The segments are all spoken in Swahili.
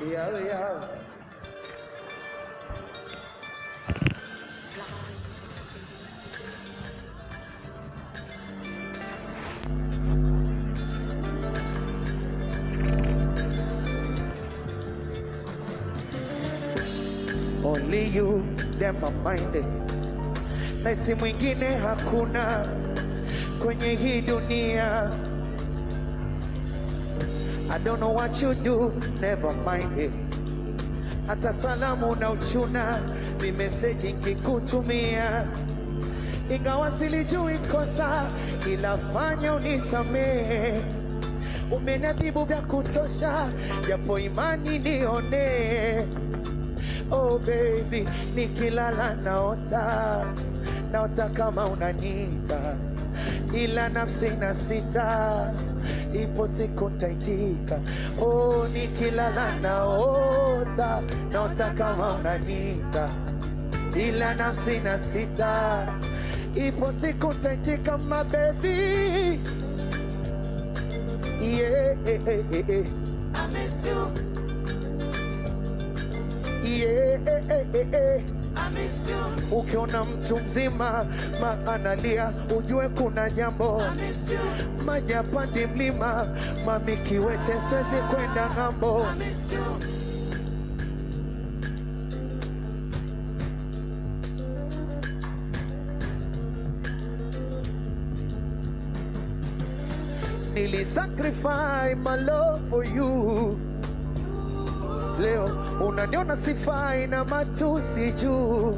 Yeah, yeah. Only you them my mind na si mwingine hakuna kwenye hii dunia. I don't know what you do, never mind it. Hata salamu na uchuna ni meseji nkikutumia, ingawa silijui kosa, ila fanya unisamehe. Umeniadhibu vya kutosha, japo imani nione. Oh baby, nikilala naota, naota kama unaniita, ila nafsi na sita, ipo siku ntaitika. Oh, nikilala naota, naota kama unaniita, ila nafsi na sita, ipo siku ntaitika, my baby. Yeah, eh, eh, eh, eh. I miss you, Yeah, eh, eh, eh, eh. I miss you, Ukiona mtu mzima maanalia, ujue kuna jambo. I miss you, Maji yapandi mlima, mami kiwete, siwezi kwenda ng'ambo. I miss you. Nilisacrifice my love for you. Leo unaniona sifai na matusi juu.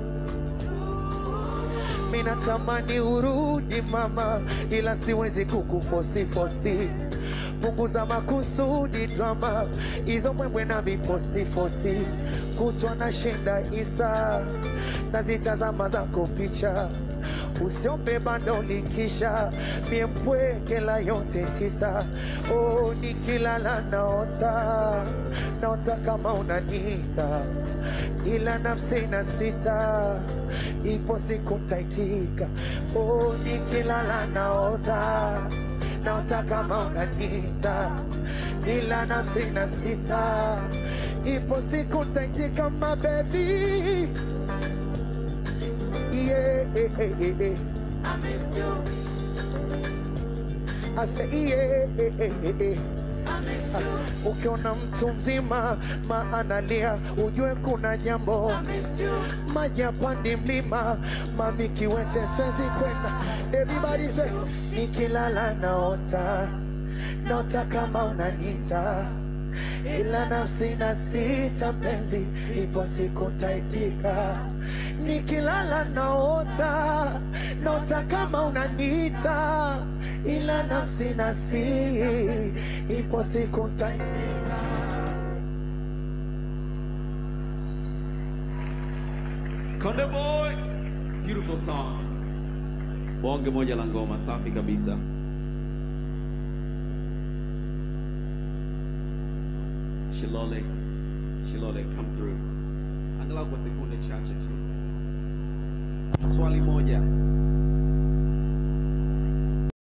Mimi natamani urudi mama, ila siwezi kukufosi fosi. Punguza makusudi drama, hizo mwembwe na viposti fosti. Kutwa na shinda isa, nazitazama zako picha usiombe bando likisha mie mpweke la yote tisa oh, nikilala naota naota kama unanita ila nafsi na sita ipo siku ntaitika oh, nikilala naota naota kama unanita ila nafsi na sita ipo siku ntaitika mabebi yeah, eh, eh, eh, eh. I miss you, I say, yeah, eh, eh, eh, eh. I miss you, Ukiona mtu mzima maanalia, ujue kuna jambo. I miss you, Maji yapandi mlima, mami kiwete, siwezi kwenda. Everybody say, nikilala naota, naota kama unanita, ila nafsi na sita, mpenzi, ipo siku ntaitika. Nikilala naota, naota kama unanita, ila nafsi na si, ipo siku ntaitika. Konde Boy, beautiful song. Bonge moja la ngoma safi kabisa. Shilole, Shilole, come through. Angalau kwa sekunde chache tu. Swali moja,